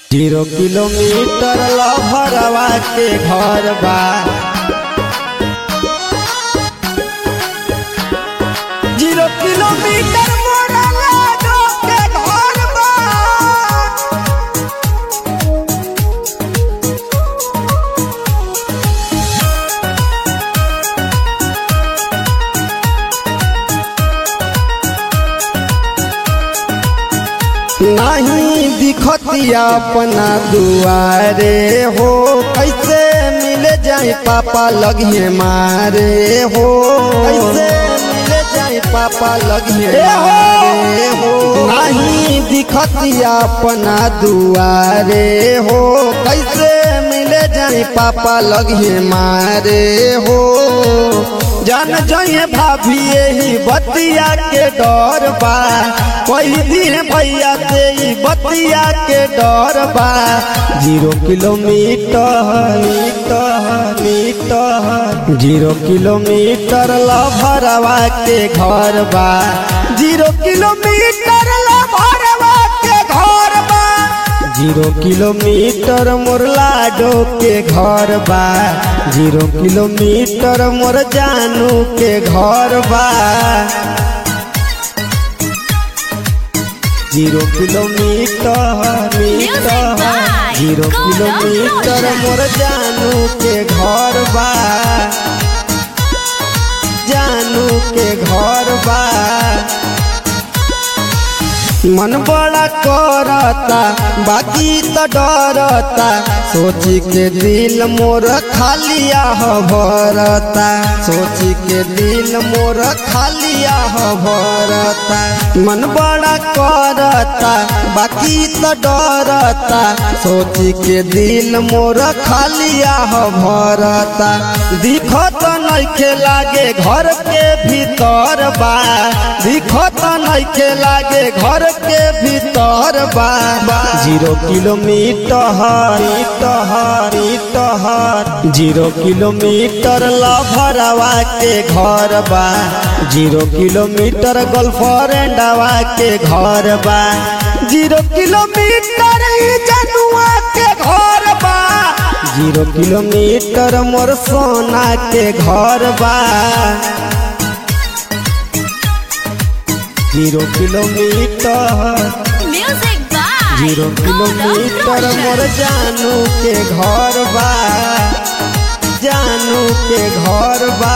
Zero kilometre लभरवा के घर बा जीरो किलोमीटर मोरा लाडो के घर बा नहीं दिखतिया अपना दुआरे हो कैसे मिले जाए पापा लगिए मारे हो कैसे मिले जाए पापा लगिए मारे हो नहीं दिखतिया अपना दुआरे हो कैसे मिले जाए पापा लगिए मारे हो जान जाइए भाभी यही बतिया के डर बा कोई दिन भैया से ही बतिया के डर बा zero kilometre metre metre zero kilometre लभरवा के घर बा जीरो किलोमीटर लभरवा के घर बा जीरो किलोमीटर मोर लाडो के घर बा जीरो किलोमीटर मोर जानू के घर बा zero kilometre metre by zero Golden kilometre Ocean. मोर जानू के घर बा जानू के घर बा मन बड़ा करता बाकी तो डरता सोची के दिल मोर खालिया हो भरता सोची के दिल मोर खालिया हो भरता मन बड़ा करता बाकी तो डरता सोची के दिल मोर खालिया हो भरता दिखत नइखे लागे घर के भीतर बा दिखत नइखे लागे घर के भीतर बा zero kilometre metre metre zero kilometre लभरवा के घर बा जीरो किलोमीटर गर्लफ्रेंडवा के घर बा जीरो किलोमीटर ई जनुआ के घर बा जीरो किलोमीटर मोर सोना के घर बा zero kilometre Music by zero Golden kilometre Ocean. मोर जानू के घर बा जानू के घर बा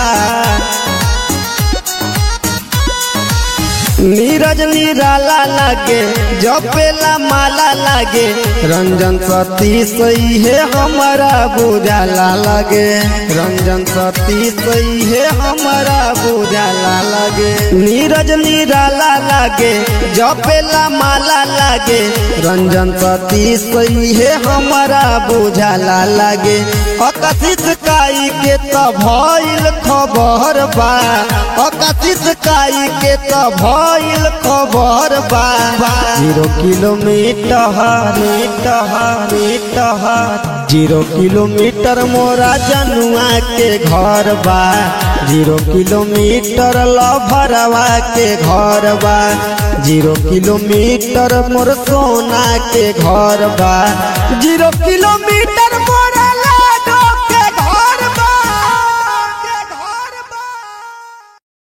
नीरज निराला लागे जपेला माला लागे रंजन सती सही है हमारा बुझाला लागे रंजन सती सही है हमारा बुझाला लागे नीरज निराला लागे जपेला माला लागे रंजन सती सही है हमारा बुझाला लागे अकथित काई के त भइल खबर बा अकथित काई के त भइल खबर बा zero kilometre metre metre zero kilometre मोरा जनुआ के घर बा जीरो किलोमीटर लभरवा के घर बा जीरो किलोमीटर मोर सोना के घर बा जीरो किलोमीटर